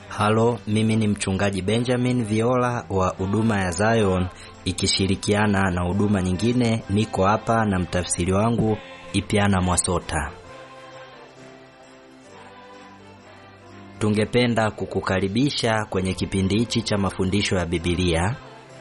Halo, mimi ni mchungaji Benjamin Viola wa huduma ya Zion ikishirikiana na huduma nyingine. Niko hapa na mtafsiri wangu Ipiana Mwasota. Tungependa kukukaribisha kwenye kipindi hichi cha mafundisho ya Biblia.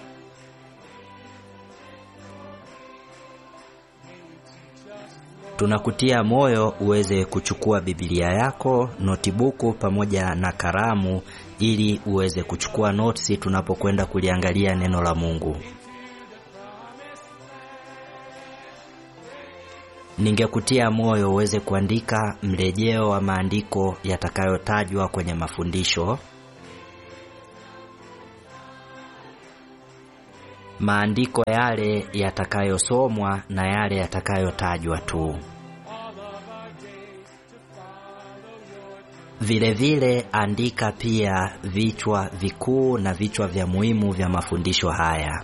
Tunakutia moyo uweze kuchukua Biblia yako, notibuku pamoja na kalamu ili uweze kuchukua notisi tunapokwenda kuliangalia neno la Mungu. Ningekutia moyo uweze kuandika mrejeo wa maandiko yatakayotajwa kwenye mafundisho. Maandiko yale yatakayosomwa na yale yatakayotajwa tu. Vile vile andika pia vichwa vikuu na vichwa vya muhimu vya mafundisho haya.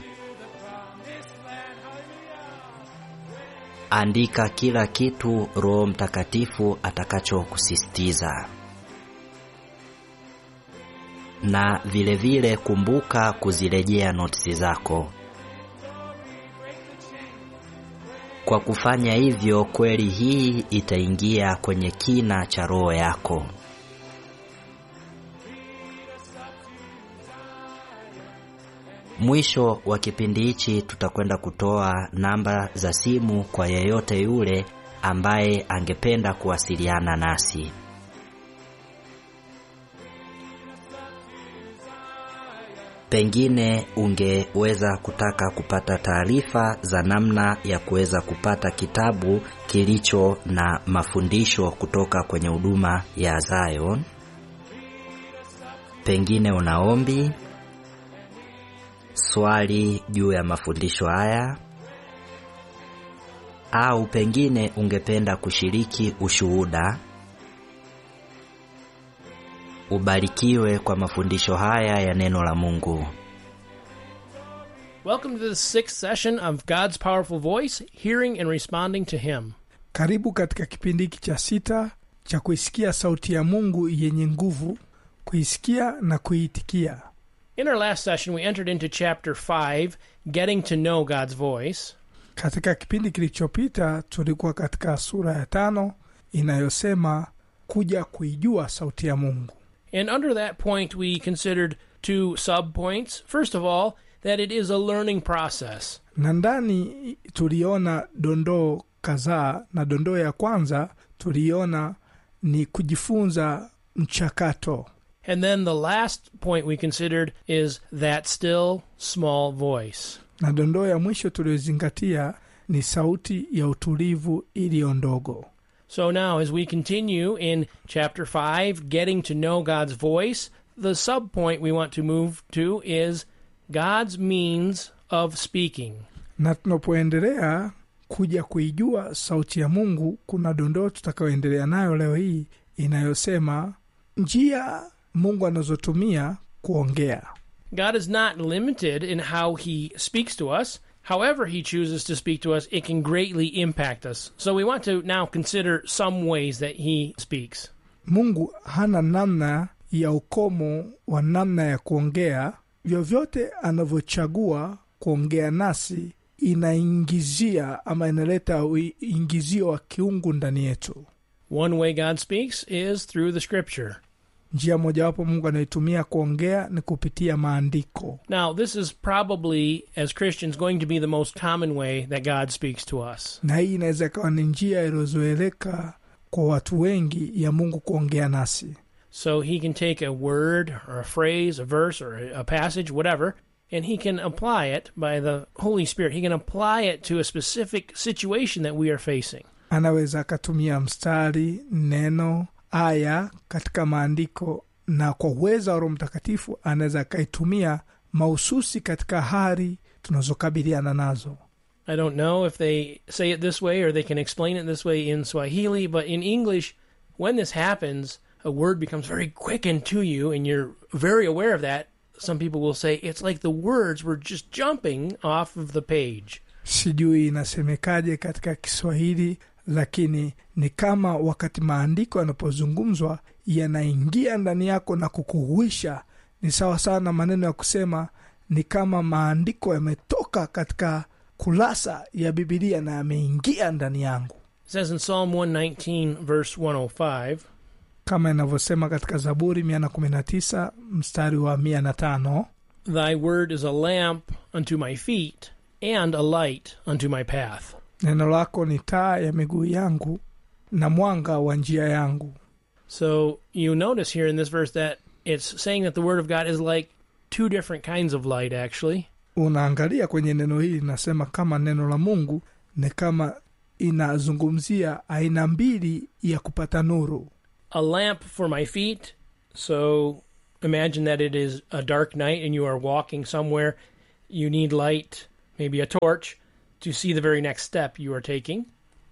Andika kila kitu Roho Mtakatifu atakachokusisitiza. Na vile vile kumbuka kuzirejea notisi zako. Kwa kufanya hivyo, kweli hii itaingia kwenye kina cha roho yako. Mwisho wa kipindi hichi tutakwenda kutoa namba za simu kwa yeyote yule ambaye angependa kuwasiliana nasi. Pengine ungeweza kutaka kupata taarifa za namna ya kuweza kupata kitabu kilicho na mafundisho kutoka kwenye huduma ya Zion. Pengine una ombi, swali juu ya mafundisho haya, au pengine ungependa kushiriki ushuhuda. Ubarikiwe kwa mafundisho haya ya neno la Mungu. Welcome to the sixth session of God's Powerful Voice, hearing and responding to Him. Karibu katika kipindi hiki cha sita cha kuisikia sauti ya Mungu yenye nguvu, kuisikia na kuiitikia. In our last session, we entered into chapter 5, Getting to Know God's Voice. Katika kipindi kilichopita tulikuwa katika sura ya tano inayosema kuja kuijua sauti ya Mungu. And under that point, we considered two sub points. First of all, that it is a learning process. na ndani tuliona dondoo kadhaa, na dondoo ya kwanza tuliona ni kujifunza mchakato, And then the last point we considered is that still small voice. na dondoo ya mwisho tuliyozingatia ni sauti ya utulivu iliyo ndogo. So now, as we continue in chapter 5, Getting to Know God's Voice, the sub point we want to move to is God's means of speaking. Na tunapoendelea kuja kuijua sauti ya Mungu, kuna dondoo tutakayoendelea nayo leo hii inayosema njia Mungu anazotumia kuongea. God is not limited in how he speaks to us. However, he chooses to speak to us, it can greatly impact us. So, we want to now consider some ways that he speaks. Mungu hana namna ya ukomo wa namna ya kuongea. Vyovyote anavyochagua kuongea nasi, inaingizia ama inaleta uingizio wa kiungu ndani yetu. One way God speaks is through the scripture. Njia mojawapo Mungu anaitumia kuongea ni kupitia maandiko, Now, this is probably, as Christians, going to be the most common way that God speaks to us. na hii inaweza ikawa ni njia iliyozoeleka kwa watu wengi ya Mungu kuongea nasi. So he can take a word or a phrase, a verse or a passage, whatever, and he can apply it by the Holy Spirit. He can apply it to a specific situation that we are facing. Anaweza akatumia mstari, neno, aya katika maandiko, na kwa uweza wa Roho Mtakatifu anaweza akaitumia mahususi katika hali tunazokabiliana nazo. I don't know if they say it this way or they can explain it this way in Swahili, but in English, when this happens, a word becomes very quickened to you and you're very aware of that. Some people will say it's like the words were just jumping off of the page. Sijui inasemekaje katika Kiswahili, lakini ni kama wakati maandiko yanapozungumzwa yanaingia ndani yako na kukuhuisha ni sawa sawa na maneno ya kusema ni kama maandiko yametoka katika kurasa ya bibilia na yameingia ndani yangu It says in Psalm 119, verse 105, kama inavyosema katika zaburi 119 mstari wa 105 Thy word is a lamp unto my feet and a light unto my path. neno lako ni taa ya miguu yangu na mwanga wa njia yangu So you notice here in this verse that it's saying that the word of God is like two different kinds of light, actually. unaangalia kwenye neno hili linasema kama neno la mungu ni kama inazungumzia aina mbili ya kupata nuru A lamp for my feet. So imagine that it is a dark night and you are walking somewhere. You need light, maybe a torch, to see the very next step you are taking.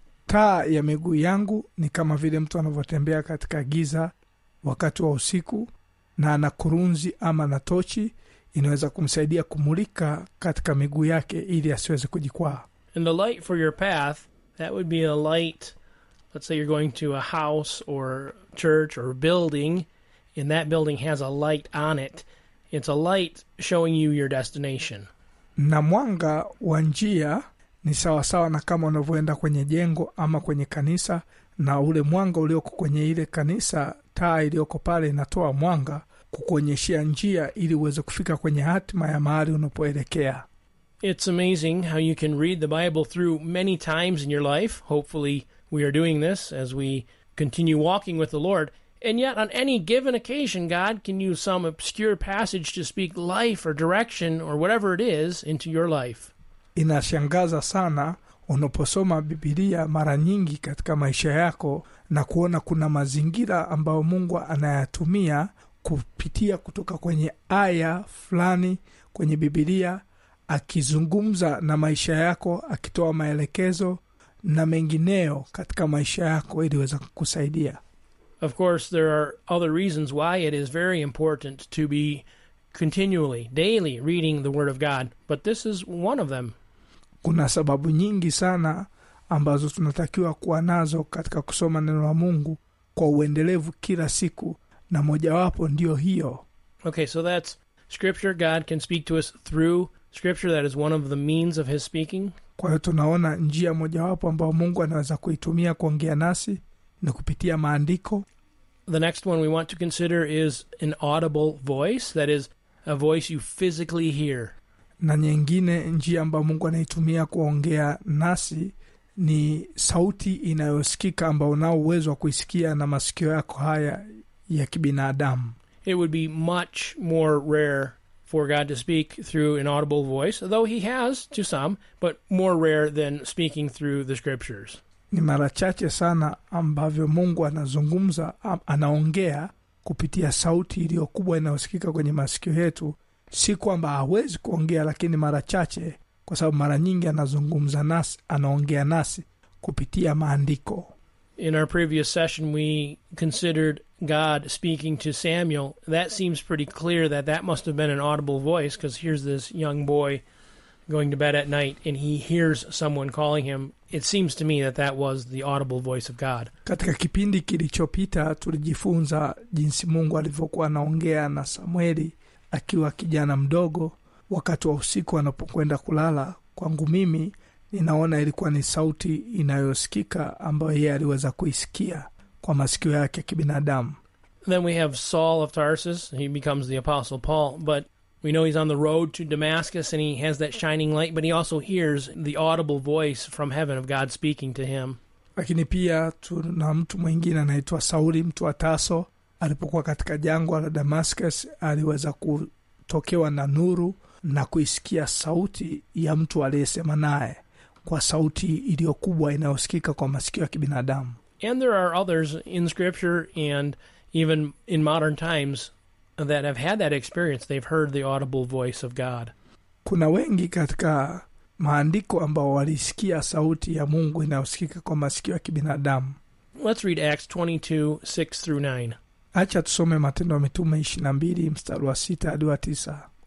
taa ya miguu yangu ni kama vile mtu anavyotembea katika giza wakati wa usiku na ana kurunzi ama na tochi inaweza kumsaidia kumulika katika miguu yake ili asiweze kujikwaa And the light for your path, that would be a light. Let's say you're going to a house or church or building, and that building has a light on it. It's a light showing you your destination. na mwanga wa njia ni sawasawa na kama unavyoenda kwenye jengo ama kwenye kanisa na ule mwanga ulioko kwenye ile kanisa taa iliyoko pale inatoa mwanga kukuonyeshea njia ili uweze kufika kwenye hatima ya mahali unapoelekea It's amazing how you can read the Bible through many times in your life. Hopefully, we are doing this as we continue walking with the Lord. And yet, on any given occasion, God can use some obscure passage to speak life or direction or whatever it is into your life. inashangaza sana unaposoma bibilia mara nyingi katika maisha yako na kuona kuna mazingira ambayo mungu anayatumia kupitia kutoka kwenye aya fulani kwenye bibilia akizungumza na maisha yako akitoa maelekezo na mengineyo katika maisha yako ili weza kukusaidia Of course, there are other reasons why it is very important to be continually, daily reading the Word of God, but this is one of them. kuna sababu nyingi sana ambazo tunatakiwa kuwa nazo katika kusoma neno la mungu kwa uendelevu kila siku na mojawapo ndiyo hiyo Okay, so that's Scripture. God can speak to us through Scripture. That is one of the means of His speaking. kwa hiyo tunaona njia mojawapo ambayo mungu anaweza kuitumia kuongea nasi ni kupitia maandiko The next one we want to consider is an audible voice. That is a voice you physically hear. na nyingine njia ambayo mungu anaitumia kuongea nasi ni sauti inayosikika ambao unao uwezo wa kuisikia na masikio yako haya ya kibinadamu It would be much more rare for God to speak through an audible voice, though He has to some, but more rare than speaking through the Scriptures. ni mara chache sana ambavyo mungu anazungumza am- anaongea kupitia sauti iliyo kubwa inayosikika kwenye masikio yetu si kwamba hawezi kuongea lakini mara chache kwa sababu mara nyingi anazungumza nasi anaongea nasi kupitia maandiko In our previous session, we considered God speaking to Samuel. That seems pretty clear that that must have been an audible voice because here's this young boy going to bed at night and he hears someone calling him. It seems to me that that was the audible voice of God. katika kipindi kilichopita tulijifunza jinsi mungu alivyokuwa anaongea na samueli akiwa kijana mdogo wakati wa usiku anapokwenda kulala kwangu mimi ninaona ilikuwa ni sauti inayosikika ambayo yeye aliweza kuisikia kwa masikio yake ya kibinadamu Then we have Saul of Tarsus. He becomes the Apostle Paul, but we know he's on the road to Damascus and he has that shining light, but he also hears the audible voice from heaven of God speaking to him. lakini pia tuna mtu mwingine anaitwa sauli mtu wa taso alipokuwa katika jangwa la damascus aliweza kutokewa na nuru na kuisikia sauti ya mtu aliyesema naye kwa sauti iliyokubwa inayosikika kwa masikio ya kibinadamu And there are others in Scripture and even in modern times that have had that experience. They've heard the audible voice of God. kuna wengi katika maandiko ambao walisikia sauti ya mungu inayosikika kwa masikio ya kibinadamu Let's read Acts 22 6 through 9. hacha tusome matendo ya mitume ishiri na mbili mstari wa sita hadi wa tisa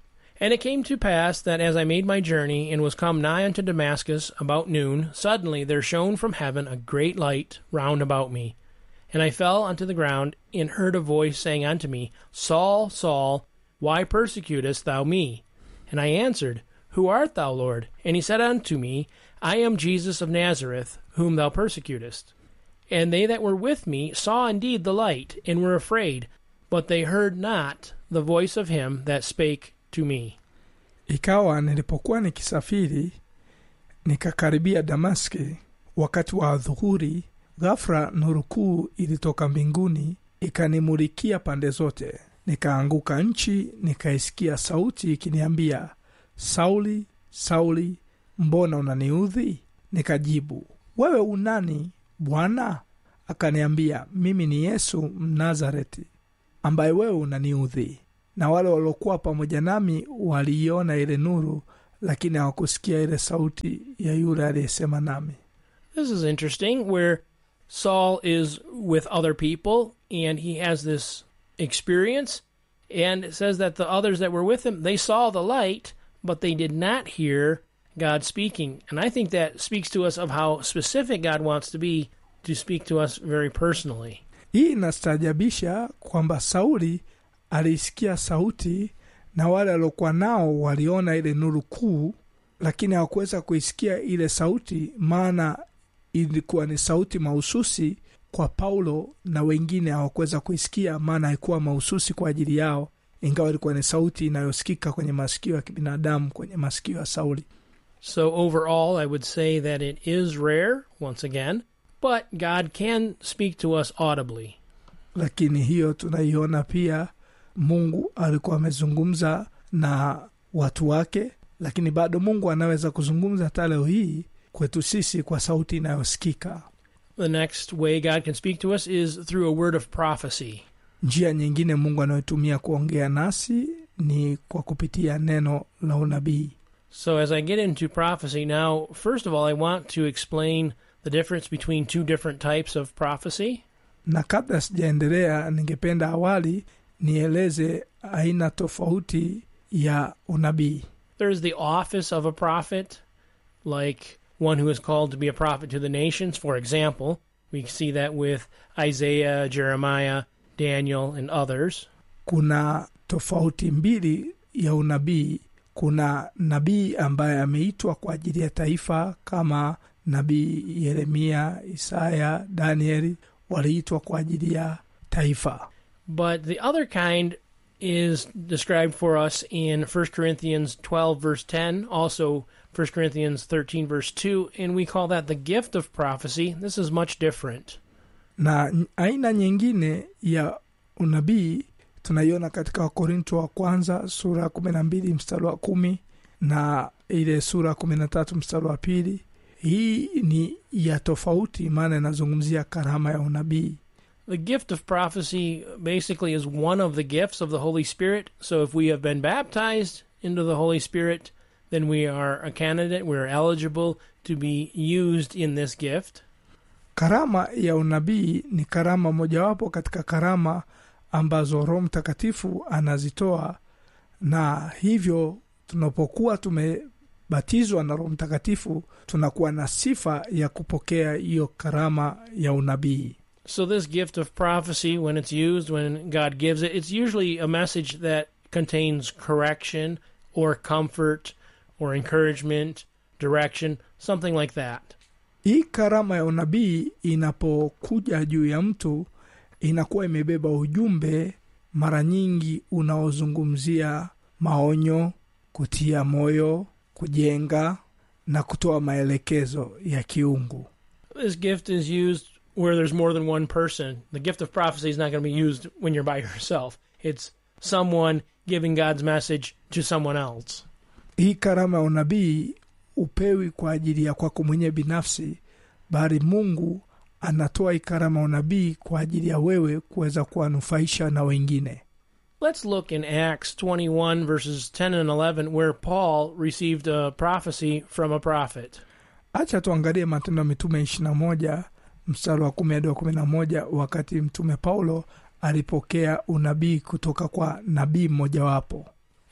And it came to pass that as I made my journey and was come nigh unto Damascus about noon, suddenly there shone from heaven a great light round about me. And I fell unto the ground, and heard a voice saying unto me, Saul, Saul, why persecutest thou me? And I answered, Who art thou, Lord? And he said unto me, I am Jesus of Nazareth, whom thou persecutest. And they that were with me saw indeed the light, and were afraid, but they heard not the voice of him that spake to me. ikawa nilipokuwa nikisafiri nikakaribia damaski wakati wa dhuhuri ghafula nuru kuu ilitoka mbinguni ikanimulikia pande zote nikaanguka nchi nikaisikia sauti ikiniambia sauli sauli mbona unaniudhi nikajibu wewe unani bwana akaniambia mimi ni yesu mnazareti ambaye wewe unaniudhi na wale waliokuwa pamoja nami waliiona ile nuru lakini hawakusikia ile sauti ya yule aliyesema nami This is interesting, where Saul is with other people and he has this experience, and it says that the others that were with him they saw the light, but they did not hear God speaking. And I think that speaks to us of how specific God wants to be to speak to us very personally. hii inastaajabisha kwamba sauli aliisikia sauti na wale waliokuwa nao waliona ile nuru kuu lakini hawakuweza kuisikia ile sauti maana ilikuwa ni sauti mahususi kwa paulo na wengine hawakuweza kuisikia maana haikuwa mahususi kwa ajili yao ingawa ilikuwa ni sauti inayosikika kwenye masikio ya kibinadamu kwenye masikio ya sauli So, overall, I would say that it is rare, once again, but God can speak to us audibly. lakini hiyo tunaiona pia mungu alikuwa amezungumza na watu wake lakini bado mungu anaweza kuzungumza hata leo hii kwetu sisi kwa sauti inayosikika The next way God can speak to us is through a word of prophecy. njia nyingine mungu anayotumia kuongea nasi ni kwa kupitia neno la unabii So, as I get into prophecy now, first of all, I want to explain the difference between two different types of prophecy. na kabla sijaendelea ningependa awali nieleze aina tofauti ya unabii There's the office of a prophet, like one who is called to be a prophet to the nations. For example, we see that with Isaiah, Jeremiah, Daniel, and others. kuna tofauti mbili ya unabii kuna nabii ambaye ameitwa kwa ajili ya taifa kama nabii yeremia isaya danieli waliitwa kwa ajili ya taifa But the other kind is described for us in 1 Corinthians 12, verse 10, also 1 Corinthians 13, verse 2, and we call that the gift of prophecy. This is much different. na n- aina nyingine ya unabii tunaiona katika wakorinto wa kwanza sura ya kumi na mbili mstari wa kumi na ile sura ya kumi na tatu mstari wa pili hii ni ya tofauti maana inazungumzia karama ya unabii The gift of prophecy basically is one of the gifts of the Holy Spirit. So if we have been baptized into the Holy Spirit, then we are a candidate, we're eligible to be used in this gift. karama ya unabii ni karama mojawapo katika karama ambazo roho mtakatifu anazitoa na hivyo tunapokuwa tumebatizwa na roho mtakatifu tunakuwa na sifa ya kupokea hiyo karama ya unabii So this gift of prophecy, when it's used, when God gives it, it's usually a message that contains correction or comfort or encouragement, direction, something like that. hii karama ya unabii inapokuja juu ya mtu inakuwa imebeba ujumbe mara nyingi unaozungumzia maonyo kutia moyo kujenga na kutoa maelekezo ya kiungu This gift is used where there's more than one person. The gift of prophecy is not going to be used when you're by yourself. It's someone giving God's message to someone else. hii karama ya unabii upewi kwa ajili ya kwako mwenyewe binafsi bali mungu anatoa hii karama ya unabii kwa ajili ya wewe kuweza kuwanufaisha na wengine Let's look in Acts 21, verses 10 and 11, where Paul received a prophecy from a prophet. hacha tuangalie matendo ya mitume ishirina moja mstari wa kumi hadi wa kumi na moja wakati mtume paulo alipokea unabii kutoka kwa nabii mmojawapo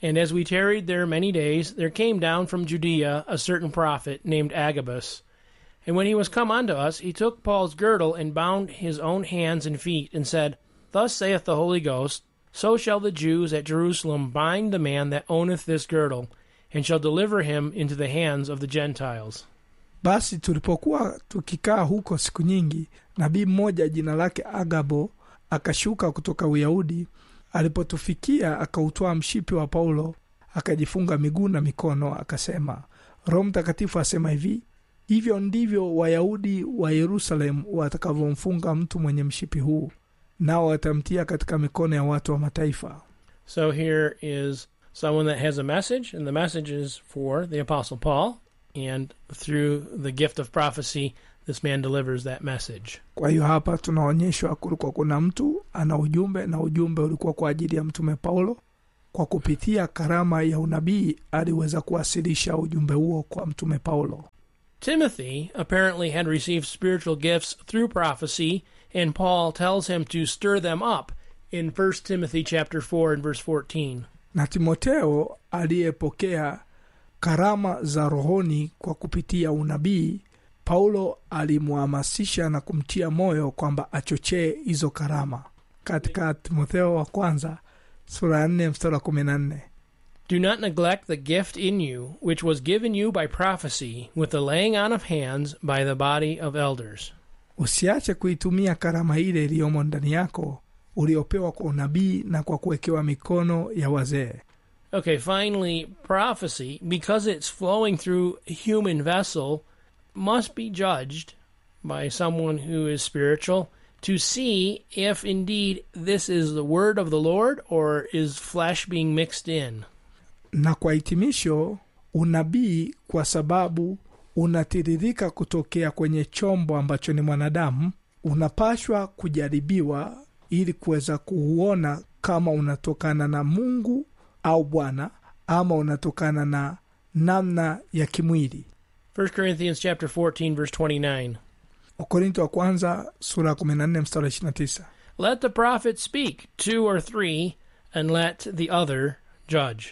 And as we tarried there many days, there came down from Judea a certain prophet named Agabus. And when he was come unto us, he took Paul's girdle and bound his own hands and feet, and said, Thus saith the Holy Ghost, So shall the Jews at Jerusalem bind the man that owneth this girdle, and shall deliver him into the hands of the Gentiles. basi tulipokuwa tukikaa huko siku nyingi nabii mmoja jina lake agabo akashuka kutoka uyahudi alipotufikia akautwaa mshipi wa paulo akajifunga miguu na mikono akasema roho mtakatifu asema hivi hivyo ndivyo wayahudi wa yerusalemu watakavyomfunga mtu mwenye mshipi huu nao watamtia katika mikono ya watu wa mataifa So here is someone that has a message, and the message is for the Apostle Paul, and through the gift of prophecy, this man delivers that message. kwa hiyo hapa tunaonyeshwa kulikuwa kuna mtu ana ujumbe na ujumbe ulikuwa kwa ajili ya mtume paulo kwa kupitia karama ya unabii aliweza kuwasilisha ujumbe huo kwa mtume paulo Timothy apparently had received spiritual gifts through prophecy, and Paul tells him to stir them up in 1 Timothy chapter 4 and verse 14. na timoteo aliyepokea karama za rohoni kwa kupitia unabii paulo alimhamasisha na kumtia moyo kwamba achochee hizo karama katika timotheo wa kwanza sura ya nne mstari wa kumi na nne Do not neglect the gift in you, which was given you by prophecy, with the laying on of hands by the body of elders. usiache kuitumia karama ile iliyomo ndani yako uliopewa kwa unabii na kwa kuwekewa mikono ya wazee Okay, finally, prophecy, because it's flowing through a human vessel, must be judged by someone who is spiritual to see if indeed this is the word of the Lord or is flesh being mixed in. na kwa hitimisho unabii kwa sababu unatiririka kutokea kwenye chombo ambacho ni mwanadamu unapashwa kujaribiwa ili kuweza kuuona kama unatokana na mungu au bwana ama unatokana na namna ya kimwili 1 Corinthians chapter 14 verse 29. wakorinto wa kwanza sura ya 14 mstari wa 29 Let the prophet speak, two or three, and let the other judge.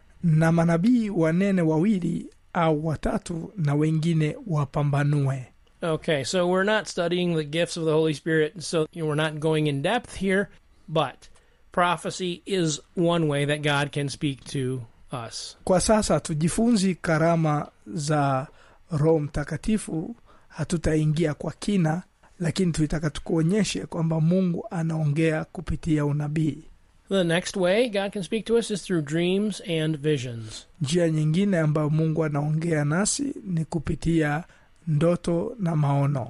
na manabii wanene wawili au watatu na wengine wapambanue Okay, so we're not studying the gifts of the Holy Spirit, so you know, we're not going in depth here, but prophecy is one way that God can speak to us. kwa sasa tujifunzi karama za roho mtakatifu hatutaingia kwa kina lakini tulitaka tukuonyeshe kwamba mungu anaongea kupitia unabii The next way God can speak to us is through dreams and visions. njia nyingine ambayo mungu anaongea nasi ni kupitia ndoto na maono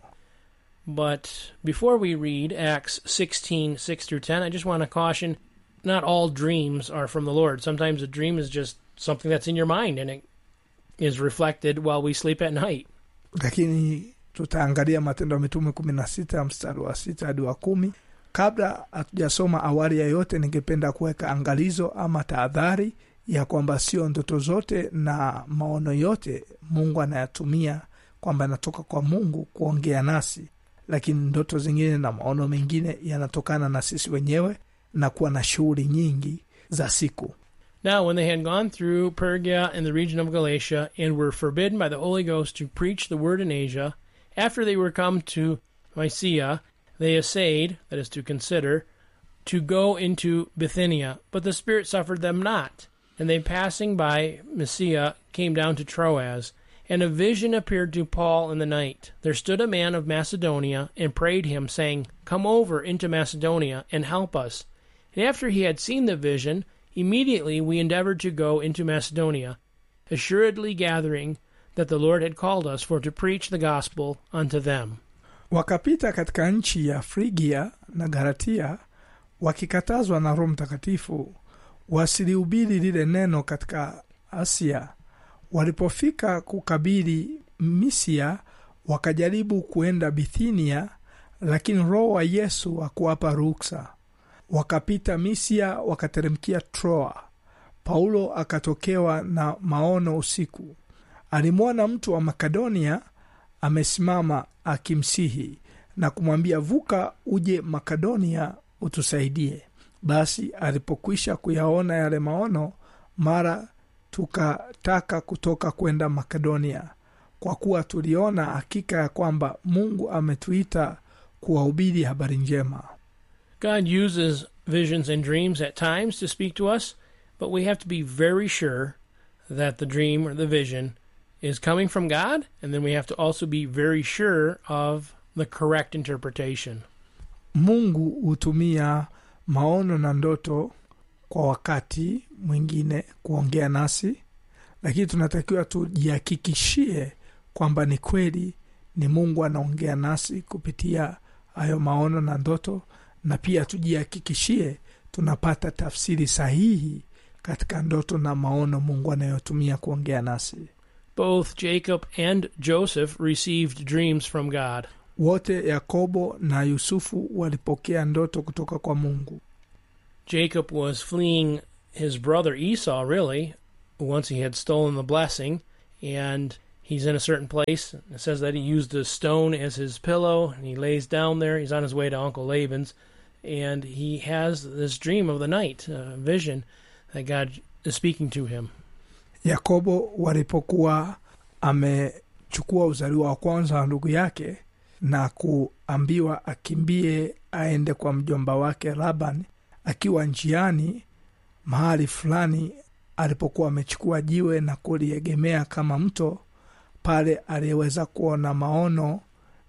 But before we read Acts 16, 6 through 10, I just want to caution not all dreams are from the Lord. Sometimes a dream is just something that's in your mind and it is reflected while we sleep at night. lakini tutaangalia matendo ya mitume kumi na sita mstari wa sita hadi wa kumi kabla hatujasoma awali ya yote ningependa kuweka angalizo ama tahadhari ya kwamba sio ndoto zote na maono yote mungu anayatumia kwamba yanatoka kwa mungu kuongea nasi lakini ndoto zingine na maono mengine yanatokana na sisi wenyewe na kuwa na shughuli nyingi za siku Now, when they had gone through Pergia and the region of Galatia, and were forbidden by the Holy Ghost to preach the word in Asia, after they were come to Mysia, they essayed, that is to consider, to go into Bithynia, but the Spirit suffered them not. And they passing by Mysia came down to Troas, and a vision appeared to Paul in the night. There stood a man of Macedonia, and prayed him, saying, Come over into Macedonia, and help us. And after he had seen the vision, immediately we endeavored to go into Macedonia, assuredly gathering that the Lord had called us for to preach the gospel unto them. wakapita katika nchi ya frigia na galatia wakikatazwa na roho mtakatifu wasilihubiri lile neno katika asia walipofika kukabili misia wakajaribu kuenda bithinia lakini roho wa yesu hakuwapa ruksa wakapita misia wakateremkia troa paulo akatokewa na maono usiku alimwona mtu wa makedonia amesimama akimsihi na kumwambia vuka uje makedonia utusaidie basi alipokwisha kuyaona yale maono mara tukataka kutoka kwenda makedonia kwa kuwa tuliona hakika ya kwamba mungu ametuita kuwahubiri habari njema God uses visions and dreams at times to speak to us, but we have to be very sure that the dream or the vision is coming from God, and then we have to also be very sure of the correct interpretation. mungu hutumia maono na ndoto kwa wakati mwingine kuongea nasi lakini tunatakiwa tujihakikishie kwamba ni kweli ni mungu anaongea nasi kupitia hayo maono na ndoto na pia tujihakikishie tunapata tafsiri sahihi katika ndoto na maono mungu anayotumia kuongea nasi Both Jacob and Joseph received dreams from God. wote yakobo na yusufu walipokea ndoto kutoka kwa mungu Jacob was fleeing his brother Esau, really, once he had stolen the blessing, and he's in a certain place. It says that he used a stone as his pillow, and he lays down there. He's on his way to Uncle Laban's, and he has this dream of the night, uh, vision that God is speaking to him. yakobo walipokuwa amechukua uzaliwa wa kwanza wa ndugu yake na kuambiwa akimbie aende kwa mjomba wake laban akiwa njiani mahali fulani alipokuwa amechukua jiwe na kuliegemea kama mto pale aliweza kuona maono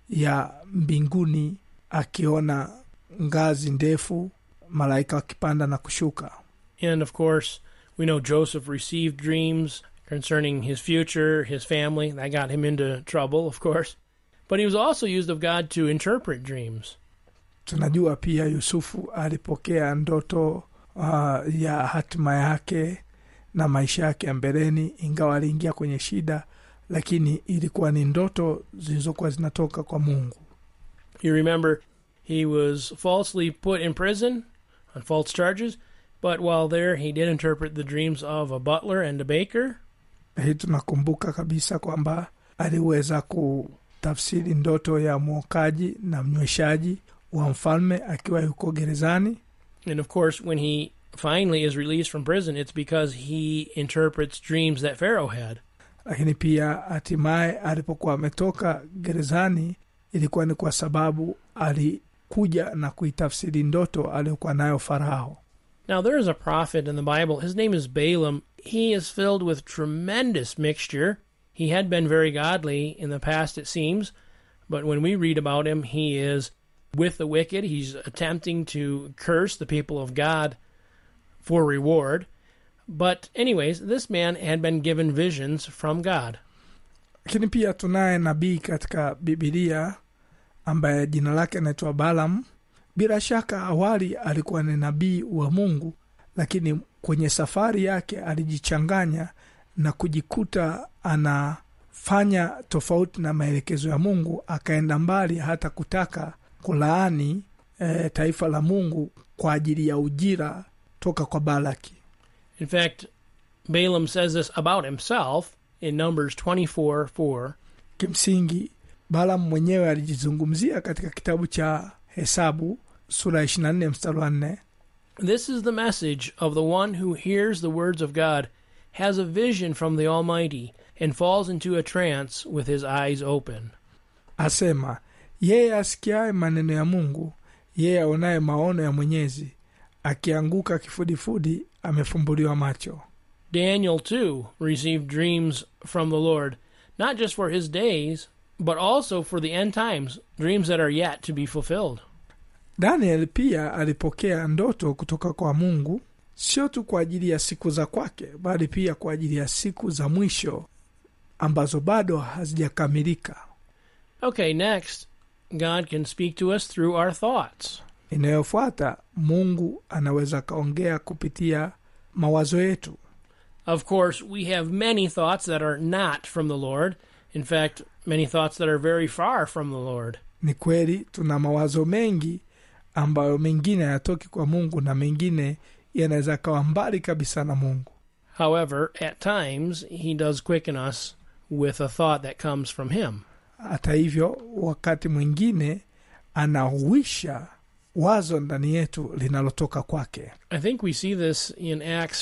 ya mbinguni akiona ngazi ndefu malaika wakipanda na kushuka And of course, we know Joseph received dreams concerning his future, his family. That got him into trouble, of course. But he was also used of God to interpret dreams. tunajua pia yusufu alipokea ndoto uh, ya hatima yake na maisha yake ya mbeleni ingawa aliingia kwenye shida lakini ilikuwa ni ndoto zilizokuwa zinatoka kwa mungu You remember he was falsely put in prison on false charges, but while there he did interpret the dreams of a butler and a baker. hii tunakumbuka kabisa kwamba aliweza kutafsiri ndoto ya mwokaji na mnyweshaji wa mfalme akiwa yuko gerezani And of course, when he finally is released from prison, it's because he interprets dreams that Pharaoh had. lakini pia hatimaye alipokuwa ametoka gerezani ilikuwa ni kwa sababu alikuja na kuitafsiri ndoto aliyokuwa nayo farao Now, there is a prophet in the Bible. His name is Balaam. He is filled with tremendous mixture. He had been very godly in the past, it seems, but when we read about him, he is with the wicked. He's attempting to curse the people of God for reward. But, anyways, this man had been given visions from God. lakini pia tunaye nabii katika bibilia ambaye jina lake anaitwa balam bila shaka awali alikuwa ni nabii wa mungu lakini kwenye safari yake alijichanganya na kujikuta anafanya tofauti na maelekezo ya mungu akaenda mbali hata kutaka kulaani e, taifa la mungu kwa ajili ya ujira toka kwa balaki In fact, Balaam says this about himself in Numbers 24 4. kimsingi balam mwenyewe alijizungumzia katika kitabu cha hesabu sura ya 24 mstari wa 4 This is the message of the one who hears the words of God, has a vision from the Almighty, and falls into a trance with his eyes open. asema yeye asikiaye maneno ya mungu yeye aonaye maono ya mwenyezi akianguka kifudifudi amefumbuliwa macho Daniel, too, received dreams from the Lord, not just for his days, but also for the end times, dreams that are yet to be fulfilled. daniel pia alipokea ndoto kutoka kwa mungu sio tu kwa ajili ya siku za kwake bali pia kwa ajili ya siku za mwisho ambazo bado hazijakamilika Okay, next, God can speak to us through our thoughts. inayofuata mungu anaweza akaongea kupitia mawazo yetu Of course, we have many thoughts that are not from the Lord. In fact, many thoughts that are very far from the Lord. ni kweli tuna mawazo mengi ambayo mengine hayatoki kwa mungu na mengine yanaweza kawa mbali kabisa na mungu However, at times, He does quicken us with a thought that comes from Him. hata hivyo wakati mwingine anahuisha wazo ndani yetu linalotoka kwake I think we see this in Acts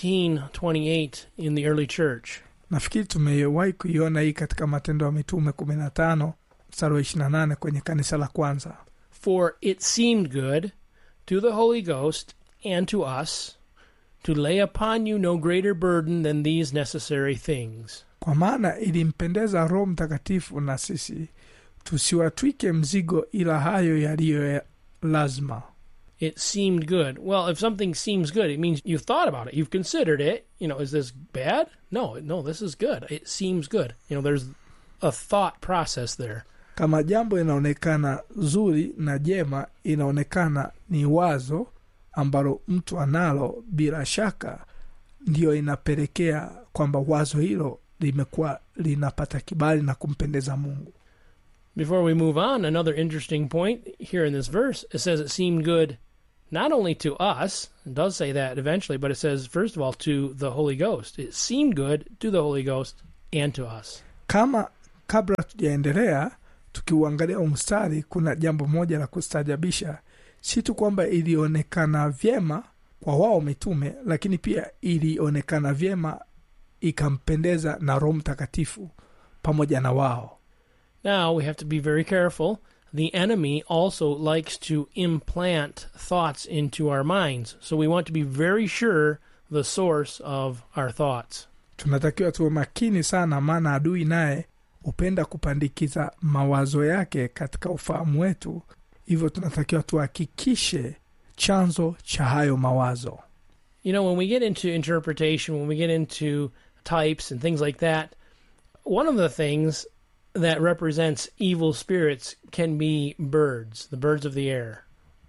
15:28 in the early church. nafikiri tumewahi kuiona hii katika matendo ya mitume 15 mstari wa 28 kwenye kanisa la kwanza For it seemed good to the Holy Ghost and to us to lay upon you no greater burden than these necessary things. kwa maana ilimpendeza roho mtakatifu na sisi tusiwatwike mzigo ila hayo yaliyo ya lazima It seemed good. Well, if something seems good, it means you've thought about it. You've considered it. You know, is this bad? No, no, this is good. It seems good. You know, there's a thought process there. kama jambo inaonekana zuri na jema inaonekana ni wazo ambalo mtu analo bila shaka ndiyo inapelekea kwamba wazo hilo limekuwa linapata kibali na kumpendeza mungu Before we move on, another interesting point here in this verse it says it seemed good not only to us, it does say that eventually, but it says, first of all, to the Holy Ghost. It seemed good to the Holy Ghost and to us. kama kabla tujaendelea tukiuangalia huu mstari kuna jambo moja la kustajabisha si tu kwamba ilionekana vyema kwa wao mitume lakini pia ilionekana vyema ikampendeza na roho mtakatifu pamoja na wao Now we have to be very careful. The enemy also likes to implant thoughts into our minds. So we want to be very sure the source of our thoughts. tunatakiwa tuwe makini sana maana adui naye hupenda kupandikiza mawazo yake katika ufahamu wetu hivyo tunatakiwa tuhakikishe chanzo cha hayo mawazo You know, when we get into interpretation, when we get into types and things like that, one of the things that represents evil spirits can be birds, the birds of the air.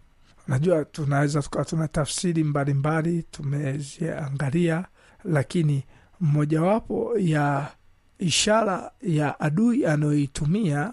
najua tunaweza tukawa tuna tafsiri mbalimbali tumeziangalia lakini mojawapo ya ishara ya adui anayoitumia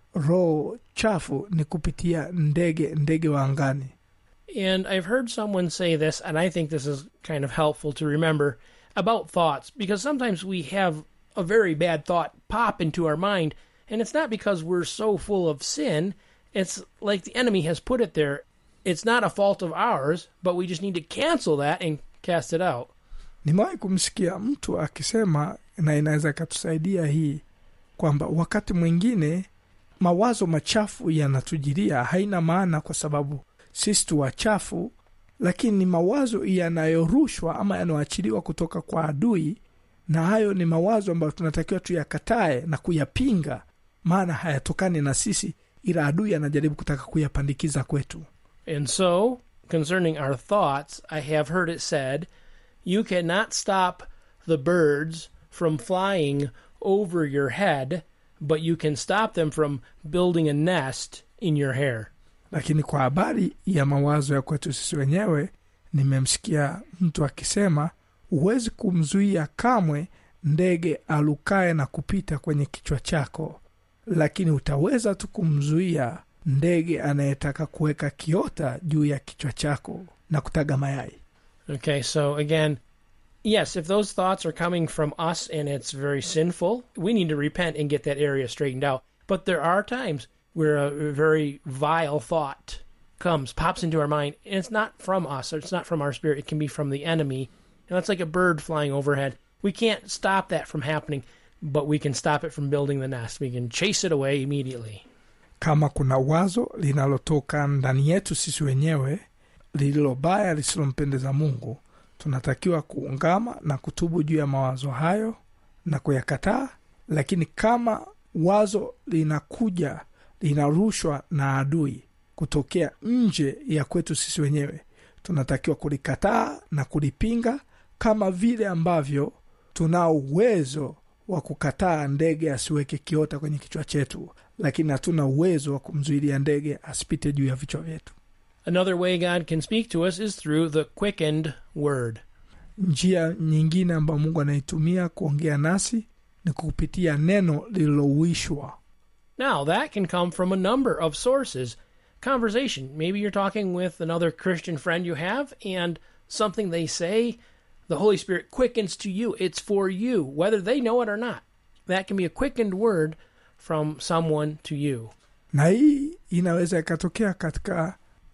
roho chafu ni kupitia ndege ndege wa angani And I've heard someone say this, and I think this is kind of helpful to remember about thoughts, because sometimes we have a very bad thought pop into our mind, and it's not because we're so full of sin. It's like the enemy has put it there. It's not a fault of ours, but we just need to cancel that and cast it out. nimewahi kumsikia mtu akisema na inaweza ikatusaidia hii kwamba wakati mwingine mawazo machafu yanatujilia haina maana kwa sababu sisi tu wachafu lakini ni mawazo yanayorushwa ama yanayoachiliwa kutoka kwa adui na hayo ni mawazo ambayo tunatakiwa tuyakatae na kuyapinga maana hayatokani na sisi ila adui anajaribu kutaka kuyapandikiza kwetu And so, concerning our thoughts, I have heard it said, you cannot stop the birds from flying over your head, but you can stop them from building a nest in your hair. lakini kwa habari ya mawazo ya kwetu sisi wenyewe nimemsikia mtu akisema huwezi kumzuia kamwe ndege alukae na kupita kwenye kichwa chako lakini utaweza tu kumzuia ndege anayetaka kuweka kiota juu ya kichwa chako na kutaga mayai Okay, so again, yes, if those thoughts are coming from us and it's very sinful, we need to repent and get that area straightened out. But there are times where a very vile thought comes, pops into our mind, and it's not from us, or it's not from our spirit, it can be from the enemy. Now, it's like a bird flying overhead. We can't stop that from happening, but we can stop it from building the nest. We can chase it away immediately. kama kuna wazo linalotoka ndani yetu sisi wenyewe lililo baya lisilompendeza mungu tunatakiwa kuungama na kutubu juu ya mawazo hayo na kuyakataa lakini kama wazo linakuja linarushwa na adui kutokea nje ya kwetu sisi wenyewe tunatakiwa kulikataa na kulipinga kama vile ambavyo tunao uwezo wa kukataa ndege asiweke kiota kwenye kichwa chetu lakini hatuna uwezo wa kumzuilia ndege asipite juu ya vichwa vyetu Another way God can speak to us is through the quickened word. njia nyingine ambayo mungu anaitumia kuongea nasi ni kupitia neno lililouishwa Now, that can come from a number of sources. Conversation. Maybe you're talking with another Christian friend you have, and something they say, the Holy Spirit quickens to you. It's for you, whether they know it or not. That can be a quickened word from someone to you. na hii inaweza ikatokea katika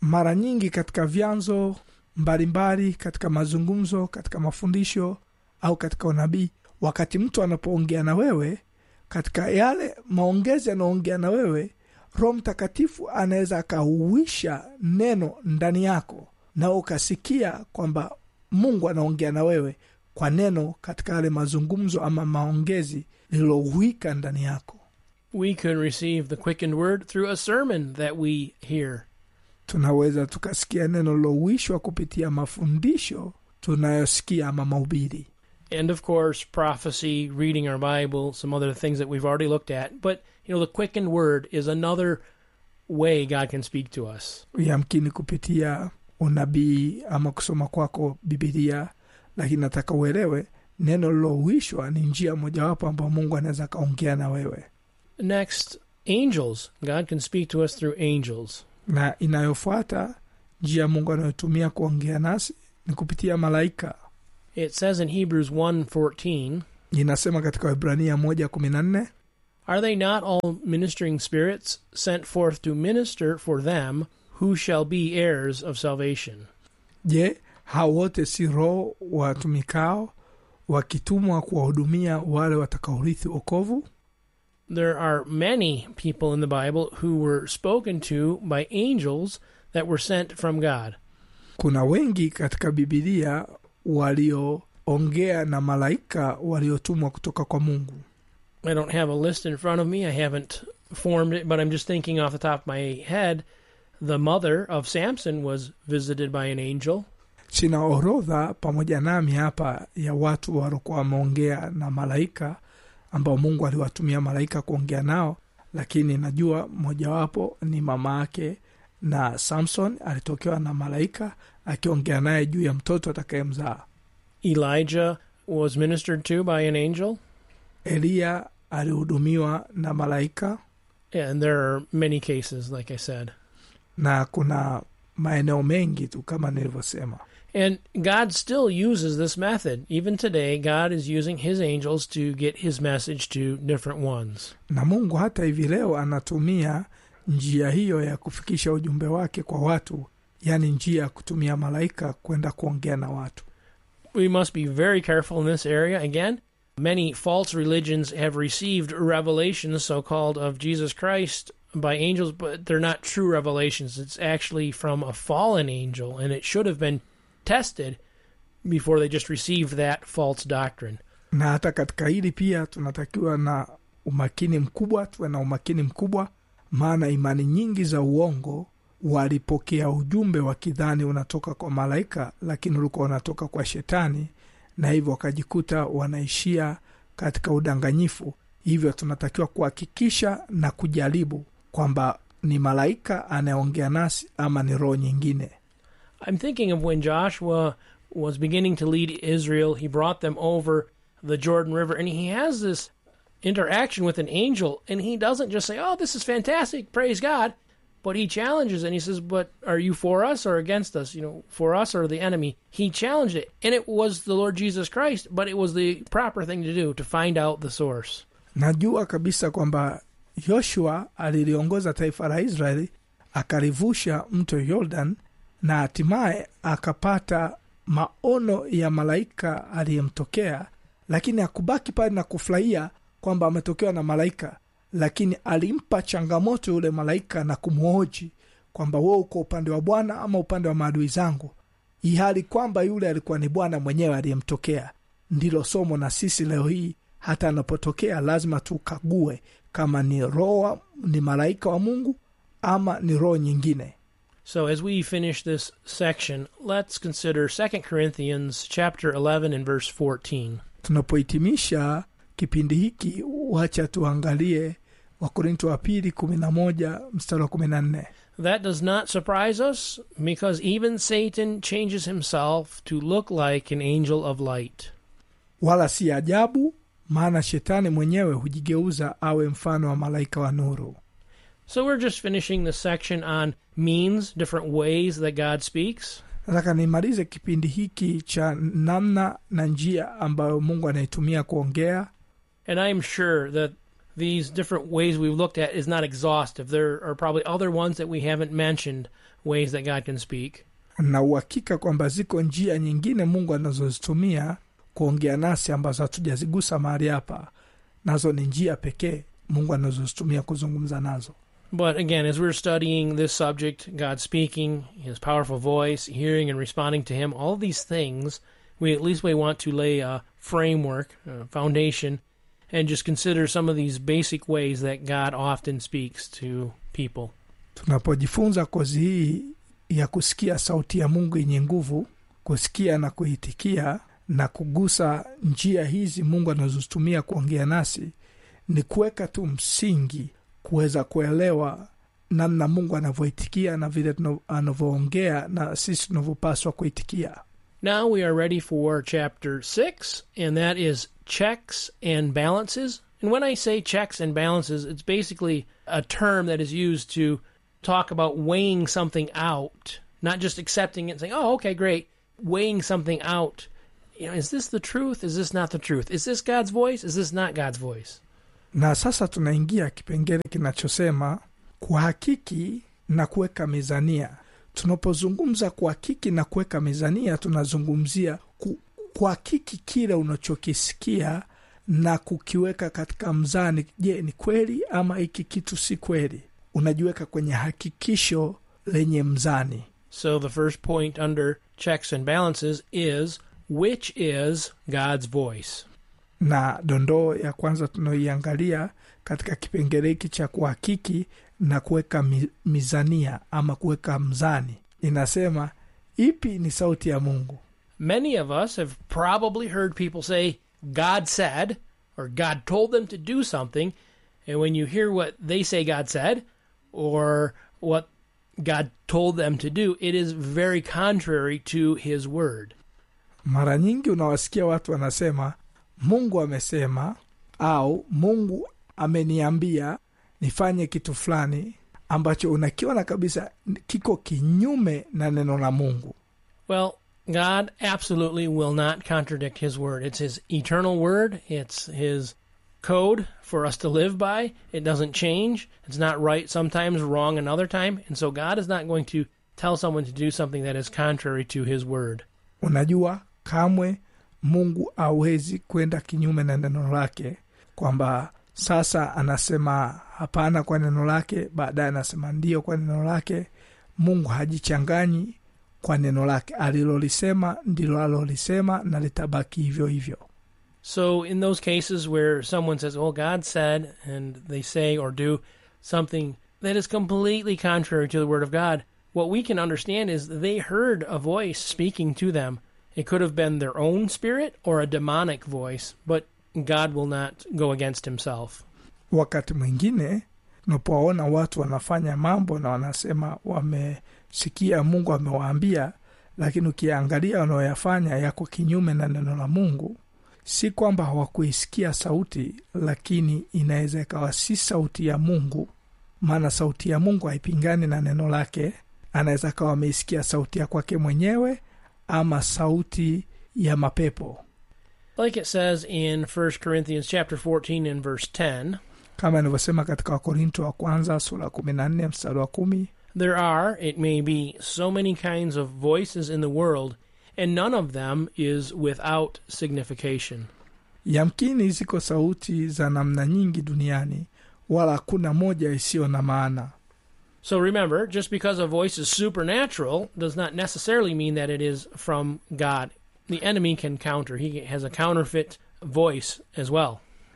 mara nyingi katika vyanzo mbalimbali katika mazungumzo katika mafundisho au katika unabii wakati mtu anapoongea na wewe katika yale maongezi yanaoongea na wewe roho mtakatifu anaweza akauisha neno ndani yako na ukasikia kwamba mungu anaongea na wewe kwa neno katika yale mazungumzo ama maongezi lililouwika ndani yako We can receive the quickened word through a sermon that we hear. tunaweza tukasikia neno lilouishwa kupitia mafundisho tunayosikia ama mahubiri And of course, prophecy, reading our Bible, some other things that we've already looked at. But, you know, the quickened word is another way God can speak to us. yamkini kupitia unabii ama kusoma kwako bibilia lakini nataka uelewe neno lilouishwa ni njia mojawapo ambayo mungu anaweza akaongea na wewe Next, angels. God can speak to us through angels. na inayofuata njia mungu anayotumia kuongea nasi ni kupitia malaika It says in Hebrews 1:14, inasema katika wibrania moja kumi na nne Are they not all ministering spirits sent forth to minister for them who shall be heirs of salvation? je hao wote si roho watumikao wakitumwa kuwahudumia wale watakaorithi okovu There are many people in the Bible who were spoken to by angels that were sent from God. kuna wengi katika bibilia walioongea na malaika waliotumwa kutoka kwa mungu I don't have a list in front of me. I haven't formed it, but I'm just thinking off the top of my head. The mother of Samson was visited by an angel. sina orodha pamoja nami hapa ya watu waliokuwa wameongea na malaika ambao mungu aliwatumia malaika kuongea nao lakini najua mojawapo ni mama yake na samson alitokewa na malaika akiongea naye juu ya mtoto atakayemzaa Elijah was ministered to by an angel. eliya alihudumiwa na malaika And there are many cases, like I said. na kuna maeneo mengi tu kama nilivyosema And God still uses this method. Even today, God is using his angels to get his message to different ones. na mungu hata hivi leo anatumia njia hiyo ya kufikisha ujumbe wake kwa watu yaani njia ya kutumia malaika kwenda kuongea na watu We must be very careful in this area. Again, many false religions have received revelations, so called, of Jesus Christ by angels, but they're not true revelations. It's actually from a fallen angel, and it should have been tested before they just received that false doctrine. na hata katika hili pia tunatakiwa na umakini mkubwa tuwe na umakini mkubwa maana imani nyingi za uongo walipokea ujumbe wakidhani unatoka kwa malaika lakini ulikuwa unatoka kwa shetani na hivyo wakajikuta wanaishia katika udanganyifu hivyo tunatakiwa kuhakikisha na kujaribu kwamba ni malaika anayeongea nasi ama ni roho nyingine I'm thinking of when Joshua was beginning to lead Israel, he brought them over the Jordan River, and he has this interaction with an angel, and he doesn't just say, Oh, this is fantastic, praise God, but he challenges and he says, But are you for us or against us? You know, for us or the enemy? He challenged it, and it was the Lord Jesus Christ, but it was the proper thing to do to find out the source. najua kabisa kwamba yoshua aliliongoza taifa la israeli akalivusha mto yordan na hatimaye akapata maono ya malaika aliyemtokea lakini akubaki pale na kufurahia kwamba ametokewa na malaika lakini alimpa changamoto yule malaika na kumhoji kwamba wewe uko upande wa bwana ama upande wa maadui zangu ihali kwamba yule alikuwa ni bwana mwenyewe aliyemtokea ndilo somo na sisi leo hii hata anapotokea lazima tukague kama ni roho ni malaika wa mungu ama ni roho nyingine So as we finish this section, let's consider 2 Corinthians chapter 11 and verse 14. tunapohitimisha kipindi hiki wacha tuangalie wakorinto wa pili kumi na moja mstari wa kumi na nne That does not surprise us, because even Satan changes himself to look like an angel of light. wala si ajabu maana shetani mwenyewe hujigeuza awe mfano wa malaika wa nuru So we're just finishing the section on means, different ways that God speaks. nataka nimalize kipindi hiki cha namna na njia ambayo mungu anaitumia kuongea And I am sure that these different ways we've looked at is not exhaustive. There are probably other ones that we haven't mentioned, ways that God can speak. na uhakika kwamba ziko njia nyingine mungu anazozitumia kuongea nasi ambazo hatujazigusa mahali hapa nazo ni njia pekee mungu anazozitumia kuzungumza nazo But again, as we're studying this subject, God speaking, His powerful voice, hearing and responding to Him, all these things, we at least we want to lay a framework, a foundation, and just consider some of these basic ways that God often speaks to people. tunapojifunza kozi hii ya kusikia sauti ya mungu yenye nguvu kusikia na kuitikia na kugusa njia hizi mungu anazozitumia kuongea nasi ni kuweka tu msingi kuweza kuelewa namna mungu anavyoitikia na vile tuna- anavyoongea na sisi tunavyopaswa kuitikia Now we are ready for chapter 6, and that is checks and balances. And when I say checks and balances, it's basically a term that is used to talk about weighing something out, not just accepting it and saying, oh, okay, great. Weighing something out. You know, is this the truth? Is this not the truth? Is this God's voice? Is this not God's voice? na sasa tunaingia kipengele kinachosema kuhakiki na kuweka mizania tunapozungumza kuhakiki na kuweka mizania tunazungumzia ku, kuhakiki kile unachokisikia na kukiweka katika mzani je ni kweli ama hiki kitu si kweli unajiweka kwenye hakikisho lenye mzani So the first point under checks and balances is which is God's voice? na dondoo ya kwanza tunaoiangalia katika kipengele hiki cha kuhakiki na kuweka mi, mizania ama kuweka mzani inasema ipi ni sauti ya mungu Many of us have probably heard people say, God said, or God told them to do something. And when you hear what they say God said, or what God told them to do, it is very contrary to His word. mara nyingi unawasikia watu wanasema mungu amesema au mungu ameniambia nifanye kitu fulani ambacho unakiona kabisa kiko kinyume na neno la mungu Well, God absolutely will not contradict His word. It's His eternal word, it's His code for us to live by. It doesn't change. It's not right sometimes, wrong another time. And so God is not going to tell someone to do something that is contrary to His word. unajua kamwe mungu awezi kwenda kinyume na neno lake kwamba sasa anasema hapana kwa neno lake baadaye anasema ndio kwa neno lake mungu hajichanganyi kwa neno lake alilolisema ndilo alolisema na litabaki hivyo hivyo So, in those cases where someone says, Well, God said, and they say or do something that is completely contrary to the Word of God, what we can understand is they heard a voice speaking to them. It could have been their own spirit or a demonic voice, but God will not go against Himself. wakati mwingine unapowaona watu wanafanya mambo na wanasema wamesikia mungu amewaambia lakini ukiangalia wanaoyafanya yako kinyume na neno la mungu si kwamba hawakuisikia sauti lakini inaweza ikawa si sauti ya mungu maana sauti ya mungu haipingani na neno lake anaweza akawa ameisikia sauti ya kwake mwenyewe ama sauti ya mapepo Like it says in 1 Corinthians chapter 14 and verse 10, kama inavyosema katika wakorinto wa kwanza sura kumi na nne mstari wa kumi There are, it may be, so many kinds of voices in the world, and none of them is without signification. yamkini ziko sauti za namna nyingi duniani wala hakuna moja isiyo na maana So remember, just because a voice is supernatural does not necessarily mean that it is from God. The enemy can counter, he has a counterfeit voice as well.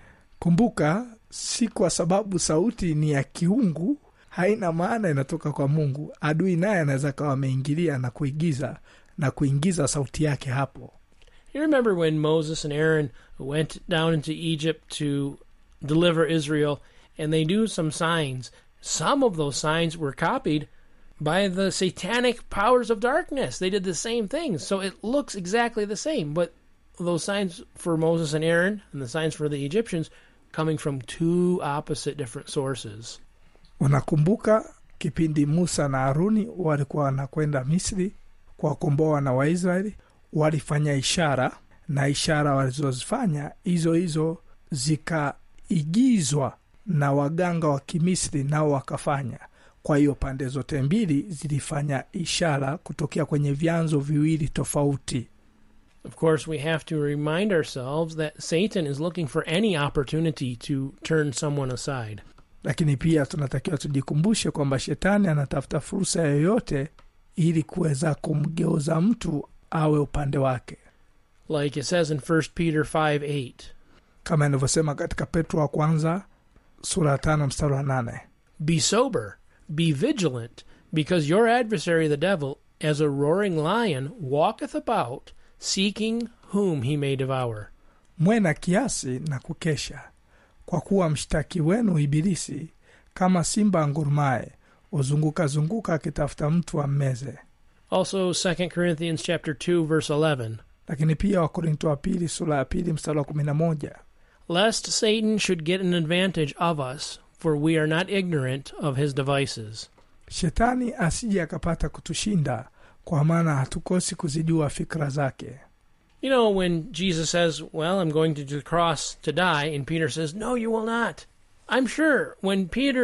kumbuka si kwa sababu sauti ni ya kiungu haina maana inatoka kwa mungu adui naye anaweza kawa ameingilia na kuigiza na kuingiza sauti yake hapo You remember when Moses and Aaron went down into Egypt to deliver Israel, and they do some signs. Some of those signs were copied by the satanic powers of darkness. They did the same things, so it looks exactly the same. But those signs for Moses and Aaron and the signs for the Egyptians coming from two opposite different sources. unakumbuka kipindi musa na haruni walikuwa wanakwenda misri kuwakomboa wana waisraeli walifanya ishara na ishara walizozifanya hizo hizo zikaigizwa na waganga wa kimisri nao wakafanya kwa hiyo pande zote mbili zilifanya ishara kutokea kwenye vyanzo viwili tofauti Of course, we have to remind ourselves that Satan is looking for any opportunity to turn someone aside. lakini pia tunatakiwa tujikumbushe kwamba shetani anatafuta fursa yoyote ili kuweza kumgeuza mtu awe upande wake Like it says in 1 Peter 5 8. kama inavyosema katika petro wa kwanza sura ya tano mstari wa nane Be sober, be vigilant, because your adversary the devil, as a roaring lion, walketh about, seeking whom he may devour. mwe na kiasi na kukesha kwa kuwa mshtaki wenu ibilisi kama simba angurumaye huzunguka zunguka akitafuta mtu ammeze Also 2 Corinthians chapter 2 verse 11. lakini pia wakorinto wa pili sura ya pili mstari wa kumi na moja Lest Satan should get an advantage of us, for we are not ignorant of his devices. shetani asije akapata kutushinda kwa maana hatukosi kuzijua fikra zake You know, when Jesus says, Well, I'm going to the cross to die, and Peter says, No, you will not. I'm sure when Peter